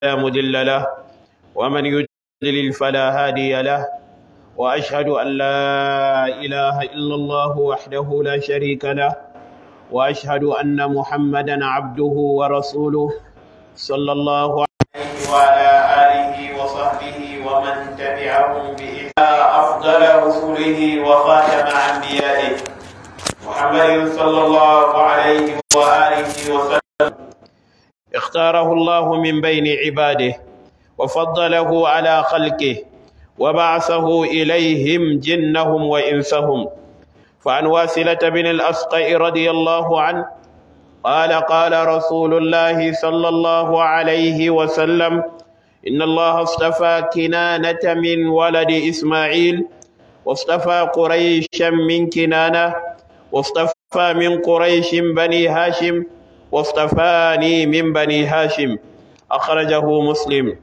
لا مضل له ومن يضلل فلا هادي له وأشهد أن لا إله إلا الله وحده لا شريك له وأشهد أن محمدا عبده ورسوله صلى الله عليه وعلى آله وصحبه ومن تبعهم بإحسان أفضل رسله وخاتم أنبيائه محمد صلى الله عليه وآله وسلم اختاره الله من بين عباده وفضله على خلقه وبعثه إليهم جنهم وإنسهم فعن واسلة بن الأسقع رضي الله عنه قال قال رسول الله صلى الله عليه وسلم إن الله اصطفى كنانة من ولد إسماعيل واصطفى قريشا من كنانة واصطفى من قريش بني هاشم واصطفاني من بني هاشم أخرجه مسلم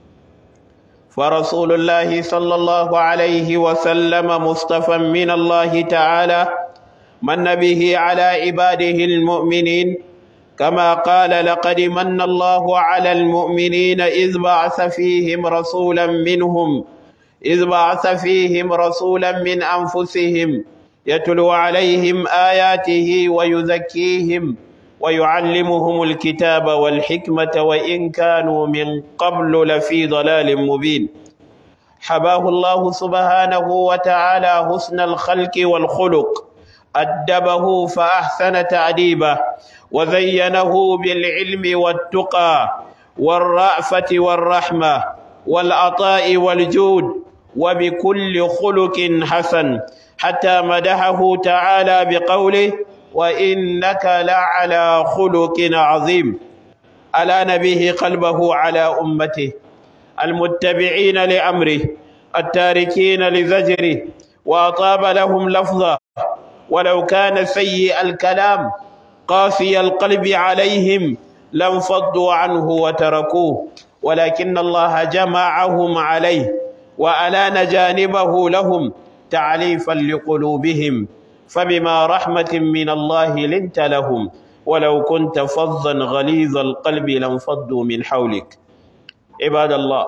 فرسول الله صلى الله عليه وسلم مصطفى من الله تعالى من به على عباده المؤمنين كما قال لقد من الله على المؤمنين إذ بعث فيهم رسولا منهم إذ بعث فيهم رسولا من أنفسهم يتلو عليهم آياته ويزكيهم ويعلمهم الكتاب والحكمة وإن كانوا من قبل لفي ضلال مبين حباه الله سبحانه وتعالى حسن الخلق والخلق أدبه فأحسن تعديبه وزينه بالعلم والتقى والرأفة والرحمة والعطاء والجود وبكل خلق حسن حتى مدحه تعالى بقوله وإنك لعلى خلق عظيم ألا نبيه قلبه على أمته المتبعين لأمره التاركين لزجره وأطاب لهم لفظه ولو كان سيء الكلام قاسي القلب عليهم لانفضوا عنه وتركوه ولكن الله جمعهم عليه وألان جانبه لهم تعليفا لقلوبهم فبما رحمة من الله لنت لهم ولو كنت فظا غليظ القلب لانفضوا من حولك عباد الله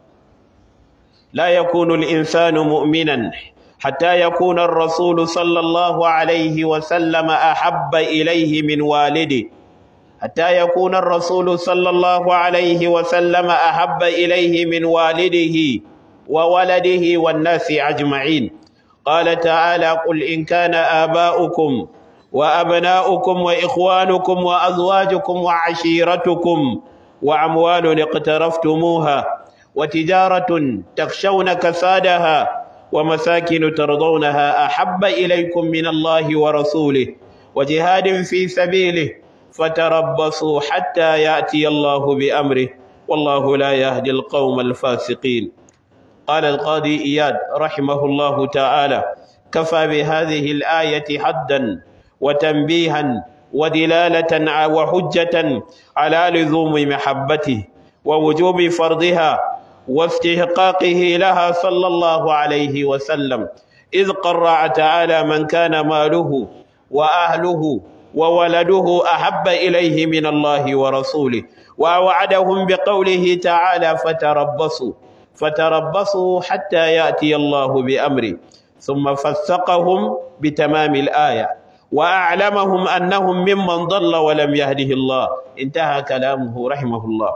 لا يكون الإنسان مؤمنا حتى يكون الرسول صلى الله عليه وسلم أحب إليه من والده حتى يكون الرسول صلى الله عليه وسلم أحب إليه من والده وولده والناس أجمعين قال تعالى قل إن كان آباؤكم وأبناؤكم وإخوانكم وأزواجكم وعشيرتكم وأموال اقترفتموها وتجارة تخشون كسادها ومساكن ترضونها أحب إليكم من الله ورسوله وجهاد في سبيله فتربصوا حتى يأتي الله بأمره والله لا يهدي القوم الفاسقين قال القاضي إياد رحمه الله تعالى كفى بهذه الآية حدا وتنبيها ودلالة وحجة على لزوم محبته ووجوب فرضها واستحقاقه لها صلى الله عليه وسلم إذ قرع تعالى من كان ماله وأهله وولده أحب إليه من الله ورسوله ووعدهم بقوله تعالى فتربصوا فتربصوا حتى يأتي الله بأمره ثم فسقهم بتمام الآية وأعلمهم أنهم ممن ضل ولم يهده الله انتهى كلامه رحمه الله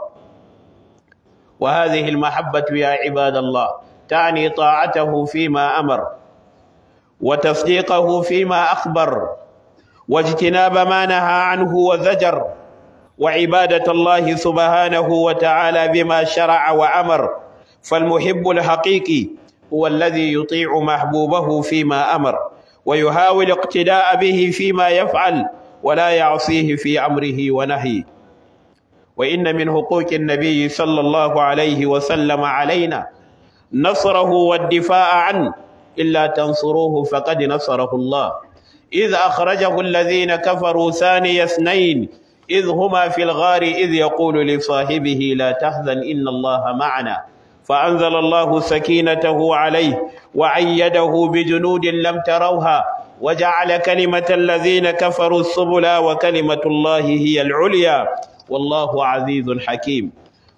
وهذه المحبة يا عباد الله تعني طاعته فيما أمر وتصديقه فيما أخبر واجتناب ما نهى عنه وزجر وعبادة الله سبحانه وتعالى بما شرع وأمر فالمحب الحقيقي هو الذي يطيع محبوبه فيما أمر ويحاول اقتداء به فيما يفعل ولا يعصيه في أمره ونهيه وإن من حقوق النبي صلى الله عليه وسلم علينا نصره والدفاع عنه إلا تنصروه فقد نصره الله إذ أخرجه الذين كفروا ثاني اثنين إذ هما في الغار إذ يقول لصاحبه لا تحزن إن الله معنا فأنزل الله سكينته عليه وعيده بجنود لم تروها وجعل كلمة الذين كفروا السبلا وكلمة الله هي العليا والله عزيز حكيم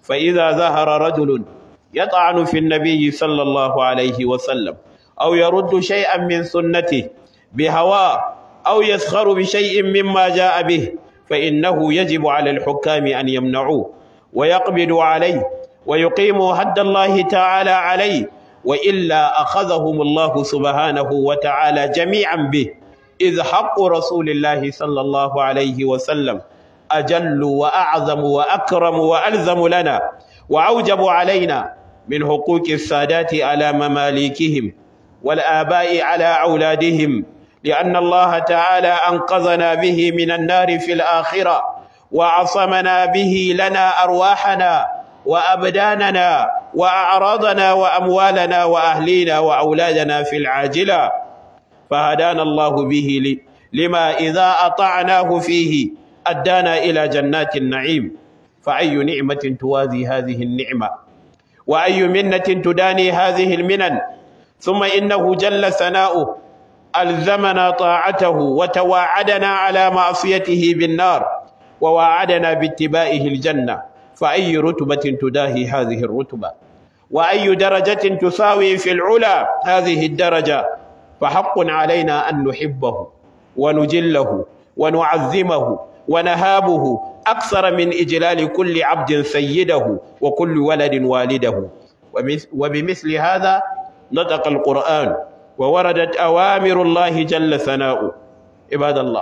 فإذا ظهر رجل يطعن في النبي صلى الله عليه وسلم أو يرد شيئا من سنته بهواه أو يسخر بشيء مما جاء به فإنه يجب على الحكام أن يمنعوه ويقبضوا عليه ويقيموا حد الله تعالى عليه وإلا أخذهم الله سبحانه وتعالى جميعا به إذ حق رسول الله صلى الله عليه وسلم أجل وأعظم وأكرم وألزم لنا وأوجب علينا من حقوق السادات على مماليكهم والآباء على أولادهم لأن الله تعالى أنقذنا به من النار في الآخرة وعصمنا به لنا أرواحنا وأبداننا وأعراضنا وأموالنا وأهلينا وأولادنا في العاجلة فهدانا الله به لما إذا أطعناه فيه أدانا إلى جنات النعيم فأي نعمة توازي هذه النعمة وأي منة تداني هذه المنن ثم إنه جل ثناؤه ألزمنا طاعته وتواعدنا على معصيته بالنار وواعدنا باتباعه الجنة فأي رتبة تداهي هذه الرتبة وأي درجة تساوي في العلا هذه الدرجة فحق علينا أن نحبه ونجله ونعظمه ونهابه أكثر من إجلال كل عبد سيده وكل ولد والده وبمثل هذا نطق القرآن ووردت أوامر الله جل ثناؤه عباد الله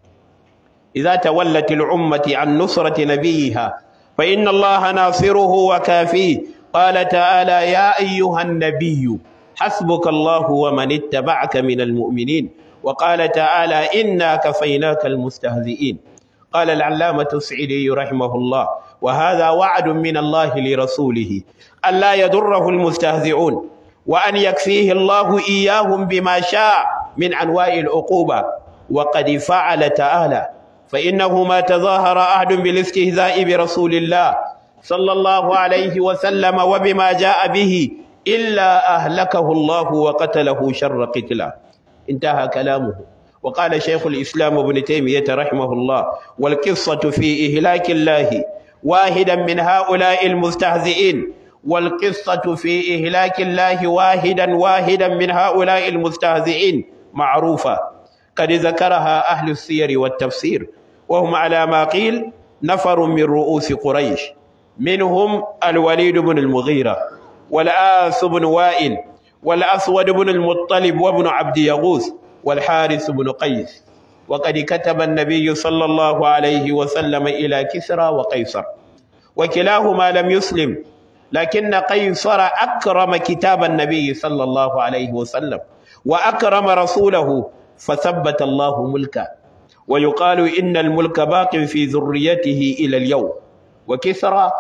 إذا تولت الأمة عن نصرة نبيها فإن الله ناصره وكافيه قال تعالى يا أيها النبي حسبك الله ومن اتبعك من المؤمنين وقال تعالى إنا كفيناك المستهزئين قال العلامة السعيدي رحمه الله وهذا وعد من الله لرسوله ألا يضره المستهزئون وأن يكفيه الله إياهم بما شاء من أنواع العقوبة وقد فعل تعالى فإنه ما تظاهر أحد بالاستهزاء برسول الله صلى الله عليه وسلم وبما جاء به إلا أهلكه الله وقتله شر قتله انتهى كلامه وقال شيخ الإسلام ابن تيمية رحمه الله والقصة في إهلاك الله واحدا من هؤلاء المستهزئين والقصة في إهلاك الله واحدا واحدا من هؤلاء المستهزئين معروفة قد ذكرها أهل السير والتفسير وهم على ما قيل نفر من رؤوس قريش منهم الوليد بن المغيرة والآس بن وائل والأسود بن المطلب وابن عبد يغوث والحارث بن قيس وقد كتب النبي صلى الله عليه وسلم إلى كسرى وقيصر وكلاهما لم يسلم لكن قيصر أكرم كتاب النبي صلى الله عليه وسلم وأكرم رسوله فثبت الله ملكه ويقال إن الملك باق في ذريته إلى اليوم وكسرى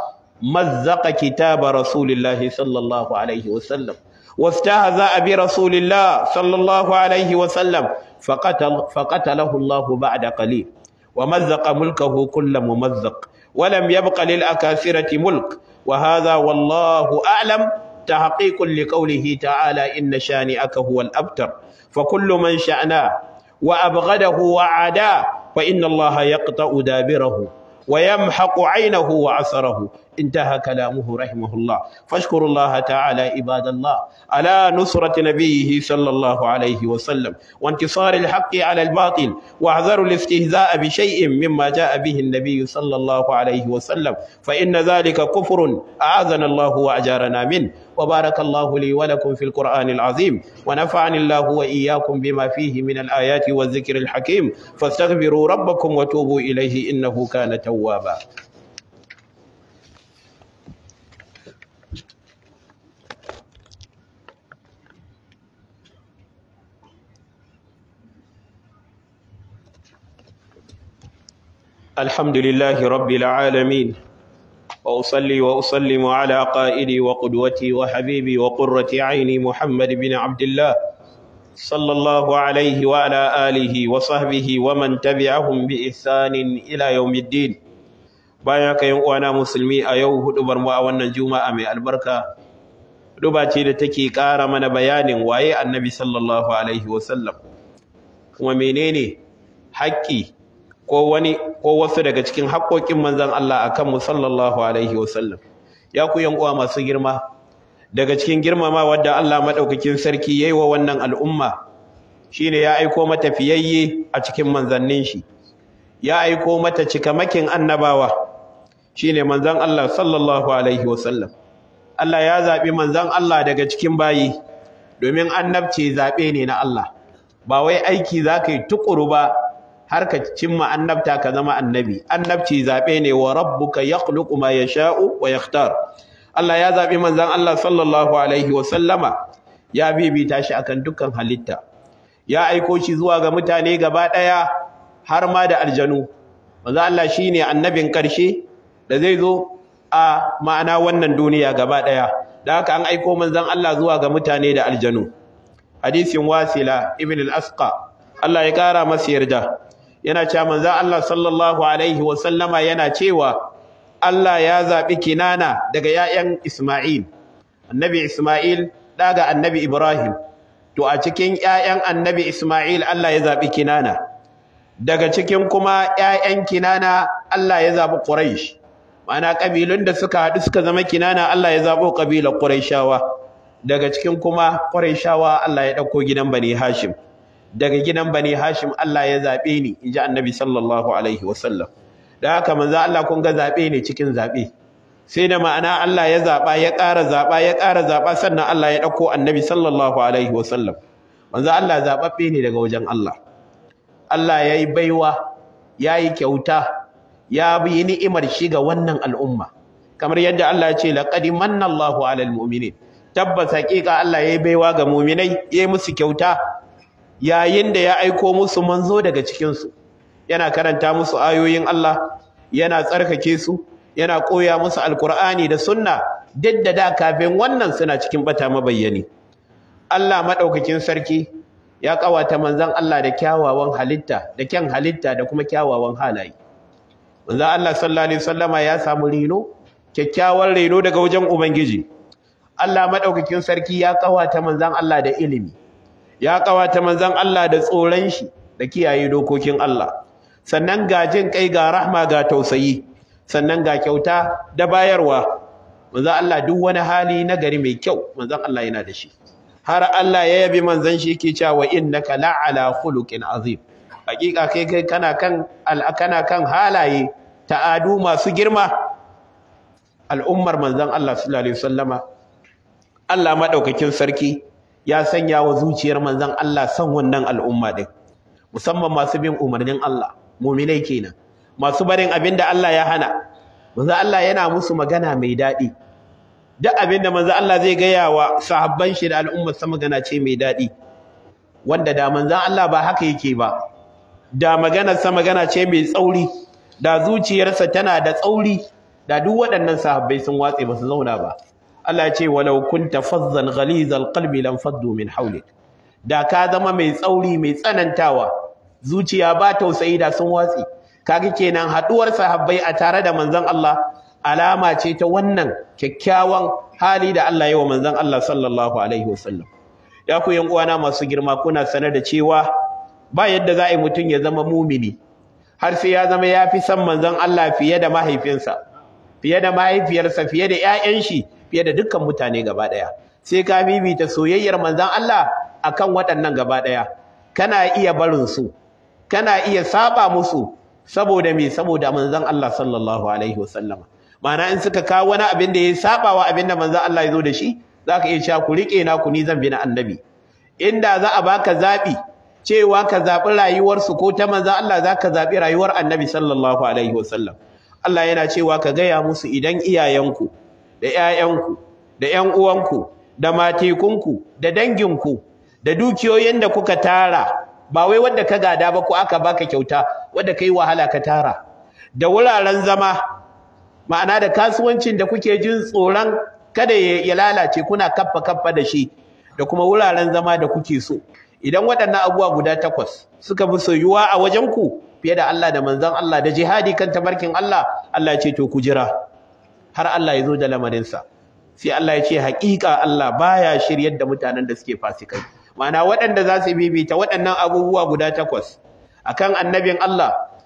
مزق كتاب رسول الله صلى الله عليه وسلم واستهزأ برسول الله صلى الله عليه وسلم فقتل فقتله الله بعد قليل ومزق ملكه كل ممزق ولم يبق للأكاثرة ملك وهذا والله أعلم تحقيق لقوله تعالى إن شانئك هو الأبتر فكل من شأناه وأبغده وعاداه فإن الله يقطع دابره ويمحق عينه وعثره انتهى كلامه رحمه الله فاشكروا الله تعالى عباد الله على نصرة نبيه صلى الله عليه وسلم وانتصار الحق على الباطل واحذروا الاستهزاء بشيء مما جاء به النبي صلى الله عليه وسلم فإن ذلك كفر أعاذنا الله وأجارنا منه وبارك الله لي ولكم في القرآن العظيم ونفعني الله وإياكم بما فيه من الآيات والذكر الحكيم فاستغفروا ربكم وتوبوا إليه إنه كان توابا الحمد لله رب العالمين وأصلي وأسلم على قائدي وقدوتي وحبيبي وقرة عيني محمد بن عبد الله صلى الله عليه وعلى آله وصحبه ومن تبعهم بإحسان إلى يوم الدين bayan ka yan uwana musulmi a yau hudubar mu a wannan juma'a mai albarka huduba ce da take ƙara mana bayanin waye annabi sallallahu alaihi wasallam kuma menene haƙƙi ko wani ko wasu daga cikin haƙoƙin manzon Allah akan mu sallallahu alaihi wasallam ya ku yan uwa masu girma daga cikin girmama wadda Allah madaukakin sarki yayi wa wannan al'umma shine ya aiko mata fiyayye a cikin manzannin shi ya aiko mata cikamakin annabawa shine manzon Allah sallallahu alaihi wasallam Allah ya zabi manzon Allah daga cikin bayi domin annabci zabe ne na Allah ba wai aiki zaka yi tukuru ba har ka cimma annabta ka zama annabi annabci zabe ne wa rabbuka yakhluqu ma yasha'u wa yakhtar Allah ya zabi manzon Allah sallallahu alaihi wasallama ya bibita shi akan dukkan halitta ya aiko shi zuwa ga mutane gaba daya har ma da aljanu manzo Allah shine annabin karshe da zai zo a ma'ana wannan duniya gaba daya da haka an aiko manzon Allah zuwa ga mutane da aljanu hadisin wasila ibn al-asqa Allah ya kara masa yarda yana cewa manzon Allah sallallahu alaihi wa sallama yana cewa Allah ya zabi kinana daga 'ya'yan Isma'il annabi Isma'il daga annabi Ibrahim to a cikin 'ya'yan annabi Isma'il Allah ya zabi kinana daga cikin kuma ƴaƴan Kinana Allah ya zabi Quraysh ma'ana kabilun da suka haɗu suka zama Kinana Allah ya zabo kabilar Qurayshawa daga cikin kuma Qurayshawa Allah ya dauko gidan Bani Hashim daga gidan Bani Hashim Allah ya zabe ni inji Annabi sallallahu alaihi wasallam da haka manzo Allah kun ga zabe ne cikin zabe sai da ma'ana Allah ya zaba ya ƙara zaba ya ƙara zaba sannan Allah ya dauko Annabi sallallahu alaihi wasallam manzo Allah zababbe ne daga wajen Allah Allah ya yi baiwa ya yi kyauta ya bi ni'imar shi ga wannan al'umma kamar yadda Allah ya ce laqad manna Allahu 'alal mu'minin tabbas haƙiƙa Allah ya yi baiwa ga mu'minai ya yi musu kyauta yayin da ya aiko musu manzo daga cikin su yana karanta musu ayoyin Allah yana tsarkake su yana koya musu alkur'ani da sunna duk da da kafin wannan suna cikin bata mabayyani Allah madaukakin sarki ya kawata manzon Allah da kyawawan halitta da kyan halitta da kuma kyawawan halaye manzon Allah sallallahu alaihi wasallama ya samu reno kyakkyawan reno daga wajen ubangiji Allah madaukakin sarki ya kawata manzon Allah da ilimi ya kawata manzon Allah da tsoron shi da kiyaye dokokin Allah sannan ga jin kai ga rahma ga tausayi sannan ga kyauta da bayarwa manzon Allah duk wani hali na gari mai kyau manzon Allah yana da shi har Allah ya yabi manzon shi yake cewa innaka la'ala khuluqin azim hakika kai kai kana kan kana kan halaye ta'adu masu girma al'ummar manzon Allah sallallahu alaihi wasallama Allah madaukakin sarki ya sanya wa zuciyar manzon Allah san wannan al'umma din musamman masu bin umarnin Allah mu'minai kenan masu barin abinda Allah ya hana manzon Allah yana musu magana mai daɗi duk abinda manzo Allah zai gaya wa sahabban shi da al'ummar sa magana ce mai daɗi wanda da manzo Allah ba haka yake ba da maganar sa magana ce mai tsauri da zuciyarsa tana da tsauri da duk waɗannan sahabbai sun watse ba su zauna ba Allah ya ce walau kunta fazzan ghalizal qalbi lam faddu min hawlik da ka zama mai tsauri mai tsanantawa zuciya ba tausayi da sun watse kaga kenan haduwar sahabbai a tare da manzon Allah alama ce ta wannan kyakkyawan hali da Allah ya wa manzon Allah sallallahu alaihi wasallam ya ku yan uwana masu girma kuna sanar da cewa ba yadda za a yi mutum ya zama mumini har sai ya zama ya fi san manzon Allah fiye da mahaifinsa fiye da mahaifiyarsa fiye da ƴaƴan shi fiye da dukkan mutane gaba ɗaya sai ka bibita soyayyar manzon Allah akan waɗannan gaba ɗaya kana iya barin su kana iya saba musu saboda me saboda manzon Allah sallallahu alaihi wasallama ma'ana in suka kawo wani abin da ya saba wa abin da manzon Allah ya zo da shi zaka iya cewa ku rike na ku ni zan bi na annabi inda za a baka zabi cewa ka zabi rayuwar su ko ta manzon Allah zaka zabi rayuwar annabi sallallahu alaihi wasallam Allah yana cewa ka gaya musu idan iyayenku da ƴaƴanku da ƴan uwanku da matekunku da danginku da dukiyoyin da kuka tara ba wai wanda ka gada ba ko aka baka kyauta wanda kai wahala ka tara da wuraren zama ma'ana da kasuwancin da kuke jin tsoron kada ya lalace kuna kaffa kaffa da shi da kuma wuraren zama da kuke so idan waɗannan abubuwa guda takwas suka fi soyuwa a wajen ku fiye da Allah da manzon Allah da jihadi kan tabarkin Allah Allah ya ce to ku jira har Allah ya zo da lamarinsa sai Allah ya ce haƙiƙa Allah baya shiryar da mutanen da suke fasikai ma'ana waɗanda za su bibita waɗannan abubuwa guda takwas akan annabin Allah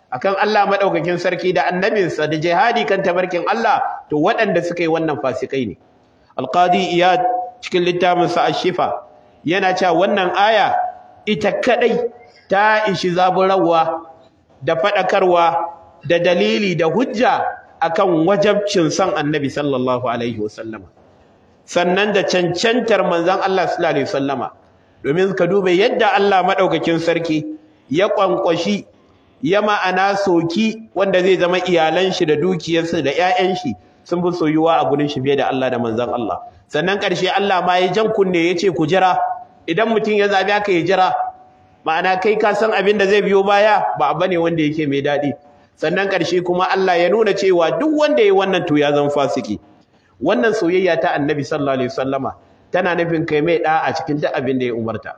akan Allah madaukakin sarki da annabinsa da jihadi kan tabarkin Allah to waɗanda suka yi wannan fasikai ne alqadi iyad cikin littafin sa ash-shifa yana cewa wannan aya ita kadai ta ishi zaburawa da fadakarwa da dalili da hujja akan wajabcin son annabi sallallahu alaihi wasallama sannan da cancantar manzon Allah sallallahu alaihi wasallama domin ka dube yadda Allah madaukakin sarki ya kwankwashi ya ma'ana soki wanda zai zama iyalan shi da dukiyarsa da ƴaƴan shi sun fi soyuwa a gurin shi fiye da Allah da manzon Allah sannan ƙarshe Allah ma ya jan kunne ya ce ku jira idan mutum ya zabi aka ya jira ma'ana kai ka san abin da zai biyo baya ba bane wanda yake mai daɗi sannan ƙarshe kuma Allah ya nuna cewa duk wanda ya wannan to ya zama fasiki wannan soyayya ta Annabi sallallahu alaihi wasallama tana nufin kai mai da a cikin duk abin da ya umarta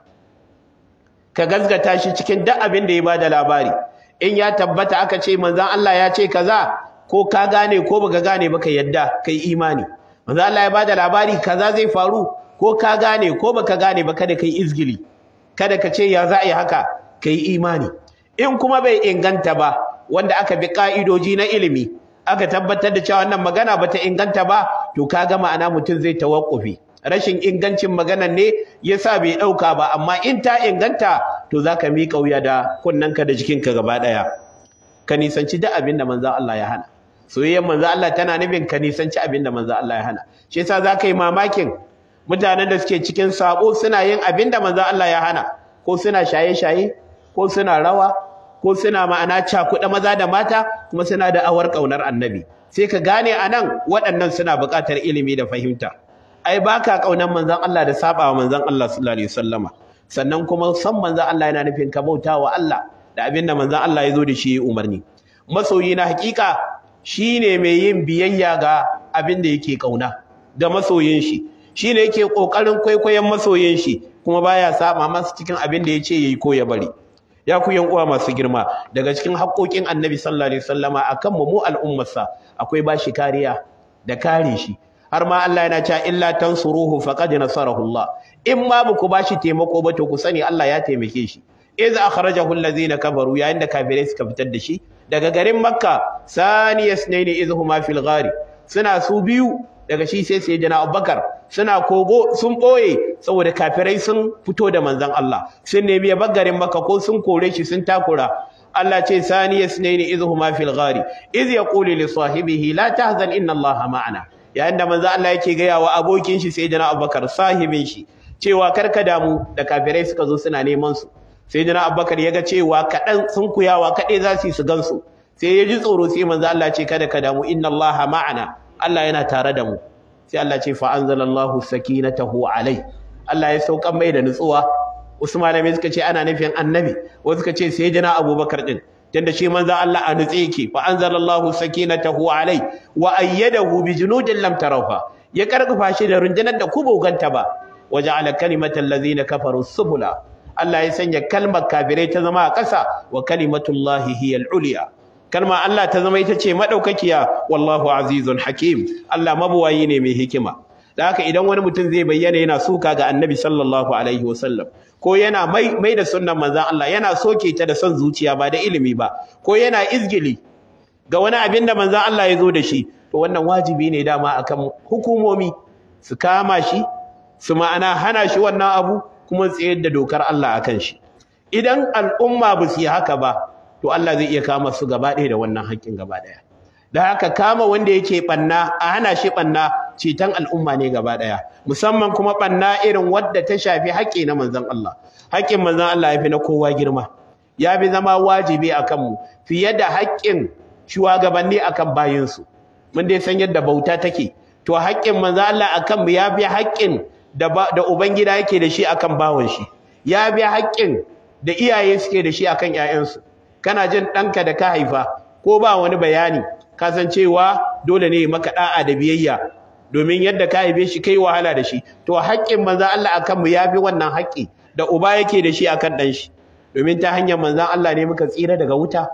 ka gazgata shi cikin duk abin da ya bada labari in ya tabbata aka ce manzon Allah ya ce kaza ko ka gane ko baka gane baka yadda kai imani manzon Allah ya bada labari kaza zai faru ko ka gane ko baka gane ba kada kai izgili kada ka ce ya za a yi haka kai imani in kuma bai inganta ba wanda aka bi ka'idoji na ilimi aka tabbatar da cewa wannan magana bata inganta ba to kaga ma'ana mutum zai tawakkufi rashin ingancin maganar ne yasa bai dauka ba amma in ta inganta to zaka miƙa wuya da kunnanka da jikinka gaba daya ka nisanci duk abin da manzon Allah ya hana soyayyar manzon Allah tana nufin ka nisanci abin da manzon Allah ya hana shi yasa zaka yi mamakin mutanen da suke cikin sabo suna yin abin da manzon Allah ya hana ko suna shaye-shaye ko suna rawa ko suna ma'ana cakuɗa maza da mata kuma suna da awar ƙaunar annabi sai ka gane a nan waɗannan suna buƙatar ilimi da fahimta ai baka ƙaunar manzon Allah da sabawa manzon Allah sallallahu alaihi wasallama sannan kuma san manzon Allah yana nufin ka bauta wa Allah da abin da manzon Allah ya zo da shi umarni masoyi na hakika shine mai yin biyayya ga abin da yake ƙauna da masoyin shi shine yake ƙoƙarin kwaikwayon masoyin shi kuma baya saba masa cikin abin da yace yayi ko ya bari ya ku yan uwa masu girma daga cikin haƙoƙin annabi sallallahu alaihi wasallama akan mu mu al'ummarsa akwai bashi kariya da kare shi har ma Allah yana cewa illa tansuruhu faqad nasarahu Allah in ma ku bashi taimako ba to ku sani Allah ya taimake shi iz akhrajahu allazina kafaru yayin da kafirai suka fitar da shi daga garin makka saniyasnaini izhuma fil ghari suna su biyu daga shi sai sayyidina Abubakar suna kogo sun boye saboda kafirai sun fito da manzon Allah sun nemi ya garin Makka ko sun kore shi sun takura Allah ce saniya sunaini izhuma fil ghari iz yaqulu li sahibihi la tahzan inna Allah ma'ana yayin da manzon Allah yake gaya wa abokin shi sayyidina Abubakar sahibin shi cewa karka damu da kafirai suka zo suna neman su sayyidina Abubakar ya ga cewa kadan sun kuyawa kade za su su gansu sai ya ji tsoro sai manzon Allah ce kada ka damu inna Allah ma'ana Allah yana tare da mu sai Allah ce fa anzalallahu sakinatahu alai Allah ya saukan mai da nutsuwa wasu malamai suka ce ana nufin annabi wasu suka ce sai jina abubakar din tunda shi manzo Allah a nutse yake fa anzalallahu sakinatahu alai wa ayyadahu bi junudin lam tarawha ya karfafa shi da rundunar da ku boganta ba waja'ala kalimatal ladzina kafaru subula Allah ya sanya kalmar kafirai ta zama a ƙasa wa kalimatullahi hiyal ulya kalma Allah ta zama ita ce madaukakiya wallahu azizun hakim Allah mabuwayi ne mai hikima da haka idan wani mutum zai bayyana yana suka ga annabi sallallahu alaihi wasallam ko yana mai mai da sunnan manzon Allah yana soke ta da son zuciya ba da ilimi ba ko yana izgili ga wani abin da manzon Allah ya zo da shi to wannan wajibi ne dama akan hukumomi su kama shi su ma'ana hana shi wannan abu kuma tsayar da dokar Allah akan shi idan al'umma ba su yi haka ba to Allah zai iya kama su gaba ɗaya da wannan haƙƙin gaba ɗaya da haka kama wanda yake ɓanna a hana shi ɓanna ceton al'umma ne gaba ɗaya musamman kuma ɓanna irin wadda ta shafi haƙƙi na manzon Allah haƙƙin manzon Allah ya fi na kowa girma ya fi zama wajibi a kanmu fiye da haƙƙin shugabanni a kan bayinsu mun dai san yadda bauta take to haƙƙin manzon Allah a kanmu ya fi haƙƙin da ubangida yake da shi akan bawan shi ya fi haƙƙin da iyaye suke da shi akan 'ya'yansu kana jin ɗanka da ka haifa ko ba wani bayani kasancewa dole ne maka da'a da biyayya domin yadda ka haife shi kai wahala da shi to haƙƙin manzon Allah akan mu yafi wannan haƙƙi da uba yake da shi akan dan shi domin ta hanyar manzon Allah ne muka tsira daga wuta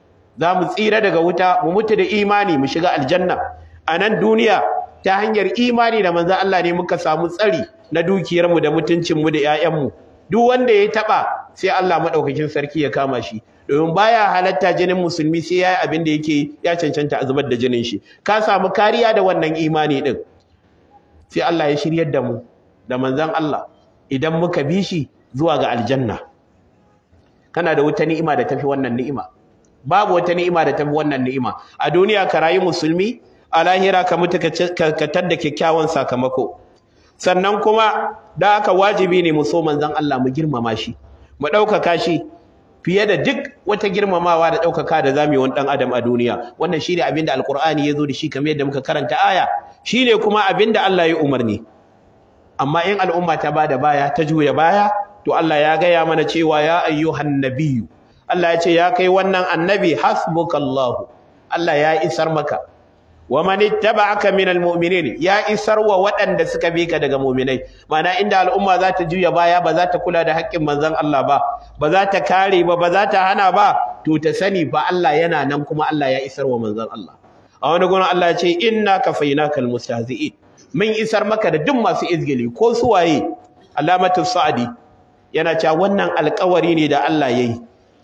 za mu tsira daga wuta mu mutu da imani mu shiga aljanna a nan duniya ta hanyar imani da manzon Allah ne muka samu tsari na dukiyarmu da mutuncinmu da 'ya'yanmu duk wanda ya taɓa sai Allah madaukakin sarki ya kama shi domin baya halatta jinin musulmi sai yayi abin da yake ya cancanta a zubar da jinin shi ka samu kariya da wannan imani din sai Allah ya shiryar da mu da manzon Allah idan muka bi shi zuwa ga aljanna kana da wata ni'ima da tafi wannan ni'ima babu wata ni'ima da tafi wannan ni'ima a duniya ka rayu musulmi a lahira ka mutu ka tadda kyakkyawan sakamako sannan kuma da aka wajibi ne mu so manzon Allah mu girmama shi mu ɗaukaka shi fiye da duk wata girmamawa da ɗaukaka da zamu yi wani ɗan adam a duniya wannan shine abin da alkur'ani ya zo da shi kamar yadda muka karanta aya shine kuma abin da Allah ya umarni amma in al'umma ta bada baya ta juya baya to Allah ya gaya mana cewa ya ayyuhan nabiyyu Allah ya ce ya kai wannan annabi hasbukallahu Allah ya isar maka wa man ittaba'aka minal mu'minin ya isar wa waɗanda suka bi ka daga mu'minai mana inda al'umma za ta juya baya ba za ta kula da haƙƙin manzon Allah ba ba za ta kare ba ba za ta hana ba to ta sani ba Allah yana nan kuma Allah ya isar wa manzon Allah a wani gurin Allah ya ce inna kafainakal mustahzi'in mun isar maka da duk masu izgili ko suwaye alamatu sa'adi yana cewa wannan alƙawari ne da Allah yayi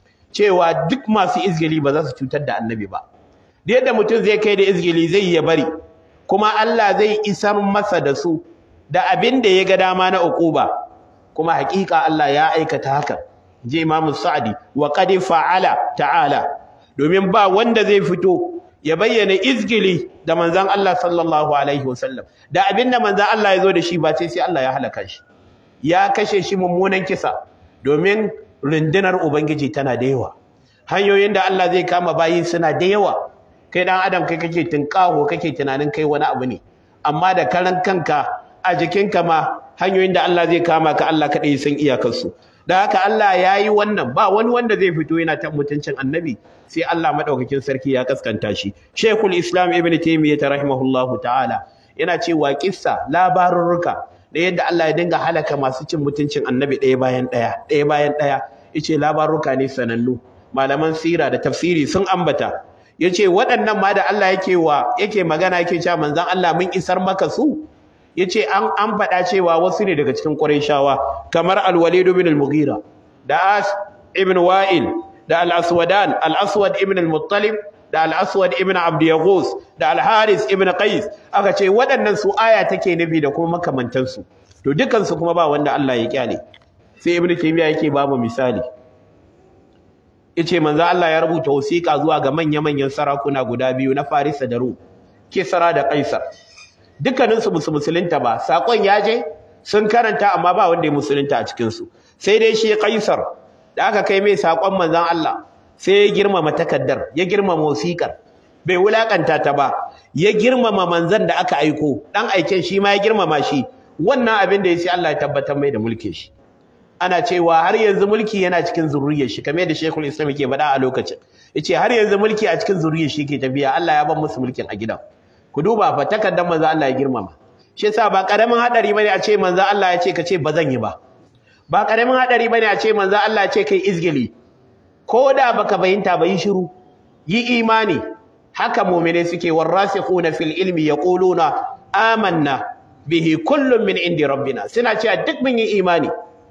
cewa duk masu izgili ba za su cutar da annabi ba da yadda mutum zai kai da izgili zai ya bari kuma Allah zai isar masa da su da abin da ya ga dama na uquba kuma hakika Allah ya aikata haka je Imam Sa'di wa qad fa'ala ta'ala domin ba wanda zai fito ya bayyana izgili da manzon Allah sallallahu alaihi wasallam da abin da manzon Allah ya zo da shi ba sai sai Allah ya halaka shi ya kashe shi mummunan kisa domin rundunar ubangiji tana da yawa hanyoyin da Allah zai kama bayi suna da yawa kai dan adam kai kake tinkaho kake tunanin kai wani abu ne amma da karan kanka a jikinka ma hanyoyin da Allah zai kama ka Allah kadai san iyakarsu da haka Allah ya yi wannan ba wani wanda zai fito yana ta mutuncin annabi sai Allah madaukakin sarki ya kaskanta shi Sheikhul Islam Ibn Taymiyyah rahimahullahu ta'ala yana cewa kissa labarurruka da yadda Allah ya dinga halaka masu cin mutuncin annabi ɗaya bayan ɗaya ɗaya bayan ɗaya yace labarurruka ne sanannu malaman sira da tafsiri sun ambata yace waɗannan ma da Allah yake wa yake magana yake cewa manzon Allah mun isar maka su yace an an faɗa cewa wasu ne daga cikin Qurayshawa kamar Al-Walid ibn al-Mughira da As ibn Wa'il da Al-Aswadan Al-Aswad ibn al-Muttalib da Al-Aswad ibn Abd Yaghus da Al-Haris ibn Qais aka ce waɗannan su aya take nufi da kuma makamantan su to dukan su kuma ba wanda Allah ya kyale sai Ibn Taymiyyah yake ba mu misali yace manzo Allah ya rubuta wasiƙa zuwa ga manya-manyan sarakuna guda biyu na Farisa da Rum Kisra da Kaisar dukkanin su musulunta ba sakon ya je sun karanta amma ba wanda ya musulunta a cikin su sai dai shi Kaisar da aka kai mai sakon manzon Allah sai ya girmama takaddar ya girmama wasiƙar bai wulakanta ta ba ya girmama manzon da aka aiko dan aiken shi ma ya girmama shi wannan abin da ya sai Allah ya tabbatar mai da mulkin shi ana cewa har yanzu mulki yana cikin zuriyar shi kamar yadda Sheikhul Islam yake faɗa a lokacin yace har yanzu mulki a cikin zuriyar shi yake tafiya Allah ya bar musu mulkin a gidan ku duba fa takaddan manzo Allah ya girmama shi yasa ba karamin hadari bane a ce manzo Allah ya ce ka ce bazan yi ba ba karamin hadari bane a ce manzo Allah ya ce kai izgili ko da baka bayinta ba yi shiru yi imani haka mu'mine suke warasikhuna fil ilmi yaquluna amanna bihi kullun min indi rabbina suna cewa duk mun yi imani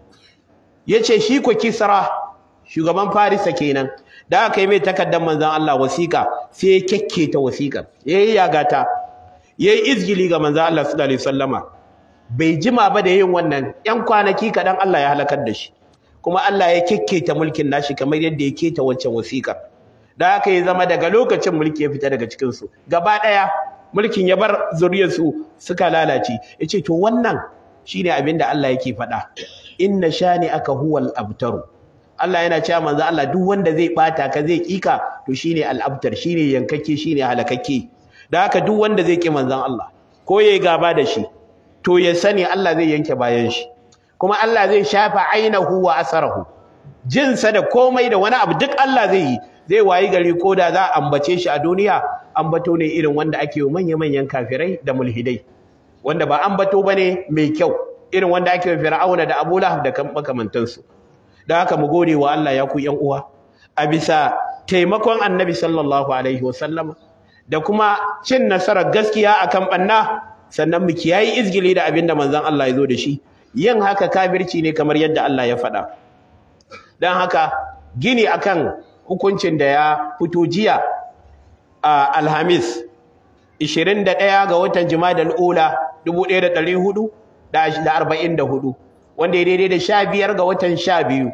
yace shi ko kisra shugaban farisa kenan da aka yi mai takardar manzon Allah wasiƙa sai ya kekketa wasiƙar yayi yagata yayi izgili ga manzon Allah sallallahu alaihi wasallama bai jima ba da yin wannan yan kwanaki kadan Allah ya halakar da shi kuma Allah ya kekketa mulkin nashi kamar yadda ya keta wancan wasiƙar da aka yi zama daga lokacin mulki ya fita daga cikin su gaba daya mulkin ya bar zuriyarsu suka lalace yace to wannan shine abin da Allah yake faɗa inna shani aka huwal abtaru Allah yana cewa manzo Allah duk wanda zai bata ka zai kika to shine al-abtar shine yankake shine halakakke da haka duk wanda zai ki manzon Allah ko yayi gaba da shi to ya sani Allah zai yanke bayan shi kuma Allah zai shafa ainahu wa asarahu jinsa da komai da wani abu duk Allah zai yi zai wayi gari ko da za a ambace shi a duniya ambato ne irin wanda ake yi manya-manyan kafirai da mulhidai wanda ba ambato bane mai kyau irin wanda ake yi fir'auna da Abu Lahab da makamantansu da haka mu gode wa Allah ya ku yan uwa a bisa taimakon Annabi sallallahu alaihi wasallam da kuma cin nasarar gaskiya akan banna sannan mu kiyayi izgili da abinda manzon Allah ya zo da shi yin haka kafirci ne kamar yadda Allah ya faɗa dan haka gini akan hukuncin da ya fito jiya a Alhamis 21 ga watan Jumadal Ula 1444 wanda ya daidai da 15 ga watan 12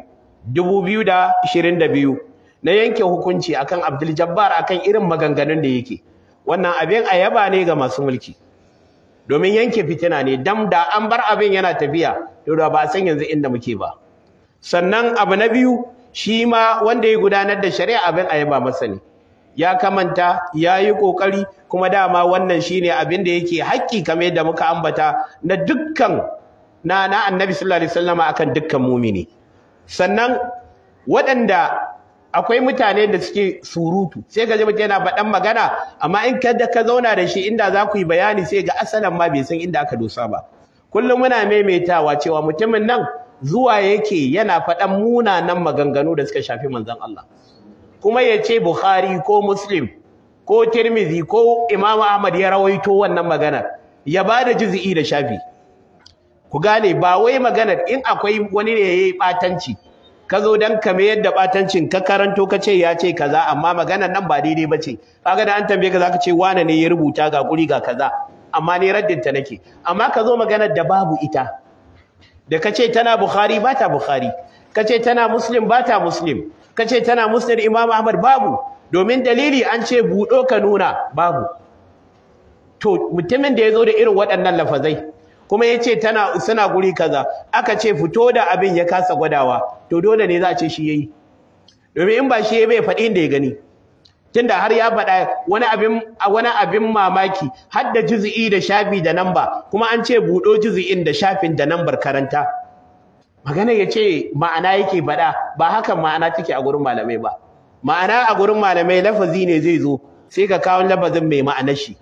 2022 na yanke hukunci akan Abdul Jabbar akan irin maganganun da yake wannan abin ayaba ne ga masu mulki domin yanke fitina ne dam da an bar abin yana tafiya to da ba san yanzu inda muke ba sannan abu na biyu shi ma wanda ya gudanar da shari'a abin ayaba masa ne ya kamanta ya yi ƙoƙari kuma dama wannan shi ne abin da yake haƙƙi kamar yadda muka ambata na dukkan na na annabi sallallahu alaihi wasallam akan dukkan mumini sannan waɗanda akwai mutane da suke surutu sai ga mutum yana faɗan magana amma in kada ka zauna da shi inda za ku yi bayani sai ga asalan ma bai san inda aka dosa ba kullum muna maimaitawa cewa mutumin nan zuwa yake yana faɗan munanan maganganu da suka shafi manzon Allah kuma ya ce Bukhari ko Muslim ko Tirmidhi ko Imam Ahmad ya rawaito wannan maganar ya bada juz'i da shafi ku gane ba wai maganar in akwai wani ne yayi batanci ka zo dan kame yadda batancin ka karanto ka ce ya ce kaza amma maganar nan ba daidai bace kaga da an tambaye ka zaka ce wane ne ya rubuta ga guri ga kaza amma ne raddin ta nake amma ka zo maganar da babu ita da kace tana Bukhari ba ta Bukhari kace tana Muslim ba ta Muslim kace tana Muslim Imam Ahmad babu domin dalili an ce budo ka nuna babu to mutumin da yazo da irin waɗannan lafazai kuma yace tana suna guri kaza aka ce fito da abin ya kasa gwadawa to dole ne za a ce shi yayi domin in ba shi yayi bai faɗi inda ya gani tunda har ya faɗa wani abin wani abin mamaki har da juz'i da shafi da namba kuma an ce budo juz'in da shafin da nambar karanta magana yace ma'ana yake faɗa ba hakan ma'ana take a gurin malamai ba ma'ana a gurin malamai lafazi ne zai zo sai ka kawo lafazin mai ma'anar shi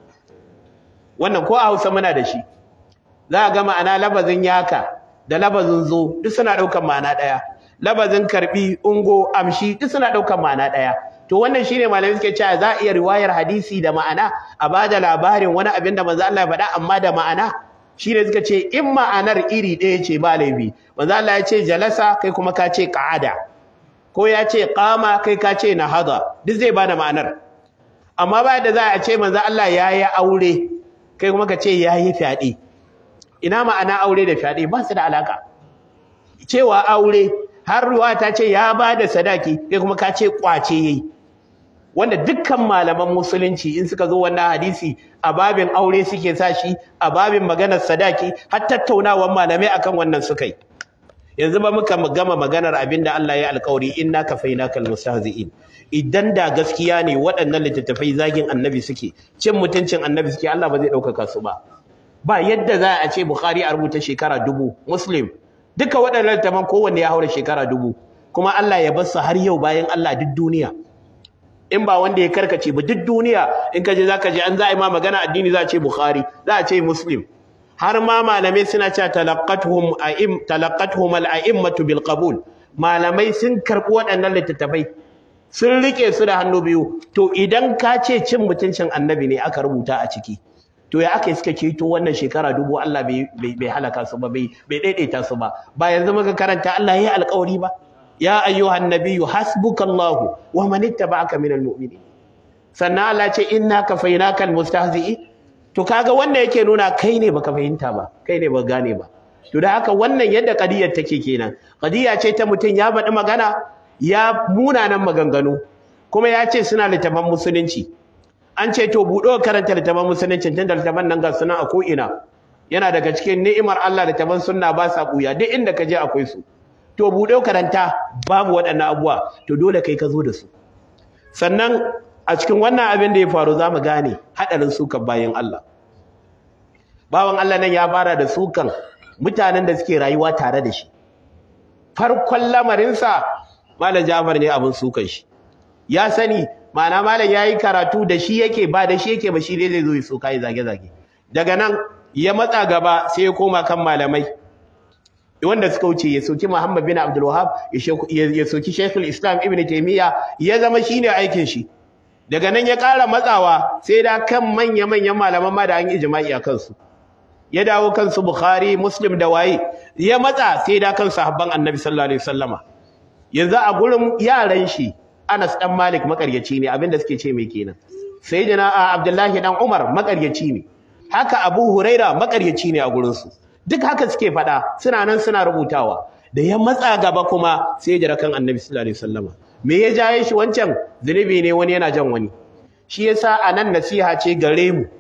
wannan ko a Hausa muna da shi za ga ma'ana lafazin yaka da lafazin zo duk suna ɗaukar ma'ana ɗaya lafazin karbi ungo amshi duk suna ɗaukar ma'ana ɗaya to wannan shine malamai suke cewa za a iya riwayar hadisi da ma'ana a bada labarin wani abin da manzo Allah ya faɗa amma da ma'ana shine suka ce in ma'anar iri ɗaya ce ba laifi manzo Allah ya ce jalasa kai kuma ka ce qa'ada ko ya ce qama kai ka ce nahada duk zai bada ma'anar amma ba da za a ce manzo Allah ya yi aure kai kuma ka ce ya yi fyaɗe ina ma'ana aure da fyaɗe ba su da alaka cewa aure har ruwa ta ce ya ba da sadaki kai kuma ka ce kwace yayi wanda dukkan malaman musulunci in suka zo wannan hadisi a babin aure suke sa shi a babin maganar sadaki har tattaunawar malamai akan wannan suka yi yanzu ba muka gama maganar abinda Allah ya alƙawari inna kafainakal mustahzi'in idan da gaskiya ne waɗannan littattafai zagin annabi suke cin mutuncin annabi suke Allah ba zai ɗaukaka su ba ba yadda za a ce Bukhari a rubuta shekara dubu Muslim duka waɗannan littattafan kowanne ya haura shekara dubu kuma Allah ya bar su har yau bayan Allah duk duniya in ba wanda ya karkace ba duk duniya in ka je zaka je an za a yi ma magana addini za a ce Bukhari za a ce Muslim har ma malamai suna cewa talaqqatuhum a'im talaqqatuhum al-a'immatu bil qabul malamai sun karbi waɗannan littattafai sun rike su da hannu biyu to idan ka ce cin mutuncin annabi ne aka rubuta a ciki to ya aka suka ceto wannan shekara dubu Allah bai bai halaka su ba bai bai daidaita su ba ba yanzu muka karanta Allah ya yi alƙawari ba ya ayyuhan nabiyyu hasbukallahu wa man ittaba'aka minal mu'minin sannan Allah ce inna kafaynaka almustahzi'i to kaga wannan yake nuna kai ne baka fahimta ba kai ne ba gane ba to da haka wannan yadda qadiyar take kenan qadiya ce ta mutum ya faɗi magana ya munanan maganganu kuma ya ce suna littafan musulunci an ce to buɗo karanta littafan musulunci tunda littafan nan ga suna a ko'ina yana daga cikin ni'imar Allah littafan sunna ba sa ɓuya duk inda ka je akwai su to buɗe karanta babu waɗannan abubuwa to dole kai ka zo da su sannan a cikin wannan abin da ya faru za mu gane haɗarin sukan bayan Allah bawan Allah nan ya fara da sukan mutanen da suke rayuwa tare da shi farkon lamarinsa malam Jafar ne abin sukan shi ya sani ma'ana malam yayi karatu da shi yake ba da shi yake ba shi dai zai zo ya soka ya zage zage daga nan ya matsa gaba sai ya koma kan malamai wanda suka wuce ya soki Muhammad bin Abdul Wahhab ya soki Sheikhul Islam Ibn Taymiyyah ya zama shine aikin shi daga nan ya ƙara matsawa sai da kan manya manyan malaman ma da an yi ijma'i a kansu ya dawo kansu Bukhari Muslim da waye ya matsa sai da kan sahabban Annabi sallallahu alaihi wasallama yanzu a gurin yaran shi Anas dan Malik makaryaci ne abinda suke ce mai kenan sayyidina Abdullahi dan Umar makaryaci ne haka Abu Huraira makaryaci ne a gurin su duk haka suke faɗa suna nan suna rubutawa da ya matsa gaba kuma sai ya jira kan Annabi sallallahu alaihi wasallama me ya jaye shi wancan zunubi ne wani yana jan wani shi yasa anan nasiha ce gare mu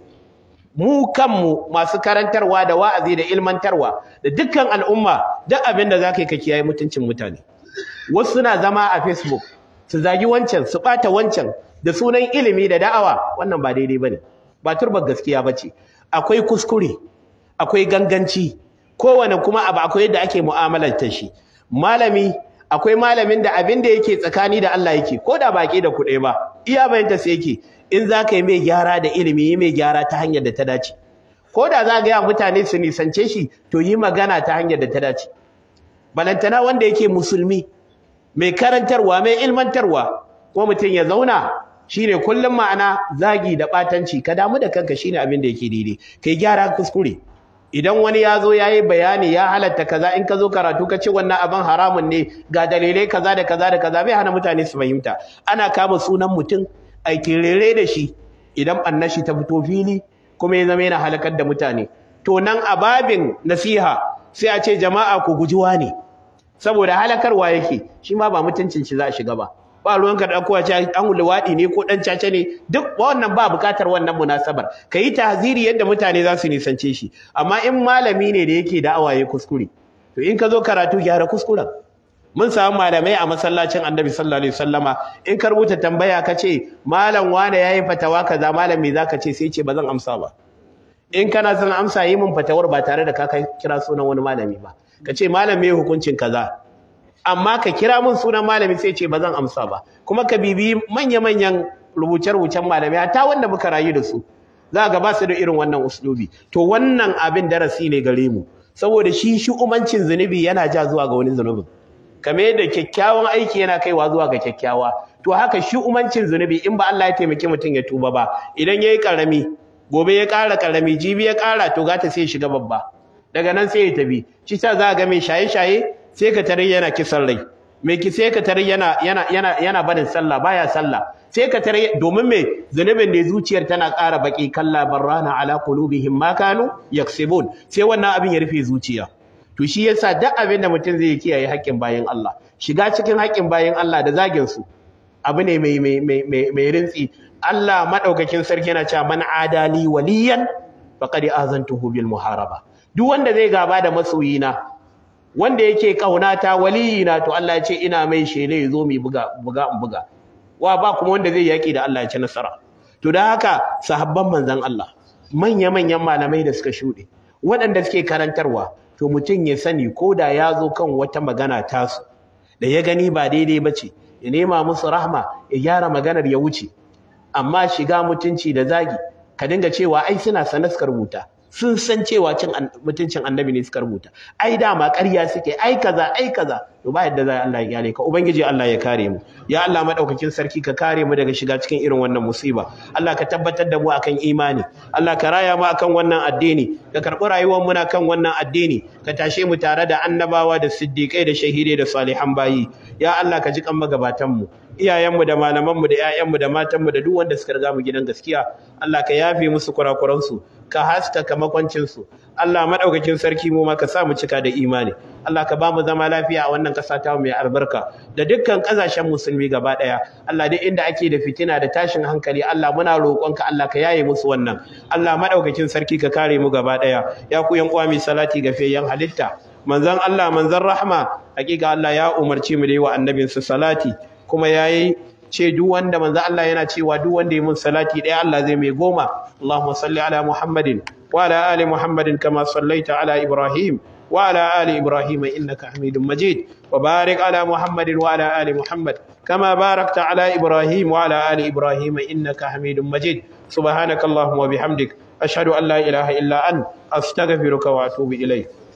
mu kanmu masu karantarwa da wa'azi da ilmantarwa da dukkan al'umma duk abin da zaka yi ka kiyaye mutuncin mutane wasu suna zama a Facebook su zagi wancan su bata wancan da sunan ilimi da da'awa wannan ba daidai bane ba turbar gaskiya bace akwai kuskure akwai ganganci kowane kuma abu akwai yadda ake mu'amalar ta shi malami akwai malamin da abin da yake tsakani da Allah yake ko da baki da kuɗi ba iya bayanta sai yake in za ka yi mai gyara da ilimi yi mai gyara ta hanyar da ta dace ko da za ga ya mutane su nisance shi to yi magana ta hanyar da ta dace balantana wanda yake musulmi mai karantarwa mai ilmantarwa ko mutum ya zauna shine kullum ma'ana zagi da batanci ka damu da kanka shine abin da yake daidai kai gyara kuskure idan wani ya zo ya yi bayani ya halatta kaza in ka zo karatu ka ce wannan abin haramun ne ga dalilai kaza da kaza da kaza bai hana mutane su fahimta ana kama sunan mutum a kirere da shi idan annashi ta fito fili kuma ya zama yana halakar da mutane to nan a babin nasiha sai a ce jama'a ku guji ne saboda halakarwa yake shi ma ba mutuncin shi za a shiga ba ba ruwanka da kowa ce an luwaɗi ne ko ɗan caca ne duk wannan ba buƙatar wannan munasabar ka yi tahziri yadda mutane za su nisance shi amma in malami ne da yake da awaye kuskure to in ka zo karatu gyara kuskuren mun samu malamai a masallacin annabi sallallahu alaihi wasallama in ka rubuta tambaya ka ce malam wane yayi fatawa kaza malam me zaka ce sai ce ba zan amsa ba in kana son amsa yi min fatawar ba tare da ka kira sunan wani malami ba ka ce malam me hukuncin kaza amma ka kira min sunan malami sai ce ba zan amsa ba kuma ka bibi manya-manyan rubuce-rubucen malami ta wanda muka rayu da su za ga ba su da irin wannan uslubi to wannan abin darasi ne gare mu saboda shi shi umancin zunubi yana ja zuwa ga wani zunubin kamar yadda kyakkyawan aiki yana kaiwa zuwa ga kyakkyawa to haka shi umancin zunubi in ba Allah ya taimaki mutum ya tuba ba idan yayi karami gobe ya ƙara karami jibi ya ƙara to gata sai ya shiga babba daga nan sai ya tafi shi sa za ga mai shaye-shaye sai ka tare yana kisan rai mai ki sai ka tare yana yana yana yana barin sallah baya sallah sai ka tare domin me zunubin da zuciyar tana ƙara baki kalla barrana ala qulubihim ma kanu yaksibun sai wannan abin ya rufe zuciya to shi yasa duk abin da mutum zai kiyaye haƙƙin bayin Allah shiga cikin haƙƙin bayin Allah da zagin su abu ne mai mai mai mai rintsi Allah madaukakin sarki yana cewa man adali waliyan faqad azantuhu bil muharaba duk wanda zai gaba da masoyina wanda yake kaunata waliyina to Allah ya ce ina mai shele zo mu buga buga in buga wa ba kuma wanda zai yaki da Allah ya ci nasara to dan haka sahabban manzon Allah manya manyan malamai da suka shude waɗanda suke karantarwa to mutum ya sani ko da ya zo kan wata magana tasu da ya gani ba daidai bace ya nema musu rahma ya gyara maganar ya wuce amma shiga mutunci da zagi ka dinga cewa ai suna sanar suka rubuta sun san cewa cin mutuncin annabi ne suka rubuta ai dama ƙarya suke ai kaza ai kaza to ba yadda za Allah ya kyale ka ubangiji Allah ya kare mu ya Allah madaukakin sarki ka kare mu daga shiga cikin irin wannan musiba Allah ka tabbatar da mu akan imani Allah ka raya mu akan wannan addini ka karɓi rayuwar mu kan wannan addini ka tashe mu tare da annabawa da siddiƙai da shahidai da salihan bayi ya Allah ka ji kan magabatan mu iyayenmu da malamanmu da 'ya'yanmu da matanmu da duk wanda suka riga mu gidan gaskiya Allah ka yafe musu kurakuransu ka haskaka makwancinsu Allah madaukakin sarki mu ma ka sa mu cika da imani Allah ka ba mu zama lafiya a wannan ƙasa ta mai albarka da dukkan ƙasashen musulmi gaba ɗaya Allah duk inda ake da fitina da tashin hankali Allah muna roƙonka Allah ka yaye musu wannan Allah madaukakin sarki ka kare mu gaba ɗaya ya ku yan uwa mai salati ga fiyayyen halitta manzon Allah manzon rahma hakika Allah ya umarci mu da yi wa annabinsa salati kuma yayi ce duk wanda manzo Allah yana cewa duk wanda ya mun salati ɗaya Allah zai mai goma Allahumma salli ala Muhammadin wa ala ali Muhammadin kama sallaita ala Ibrahim wa ala ali Ibrahim innaka Hamidum Majid wa barik ala Muhammadin wa ala ali Muhammad kama barakta ala Ibrahim wa ala ali Ibrahim innaka Hamidum Majid subhanakallahumma wa bihamdik ashhadu an la ilaha illa ant astaghfiruka wa atubu ilayk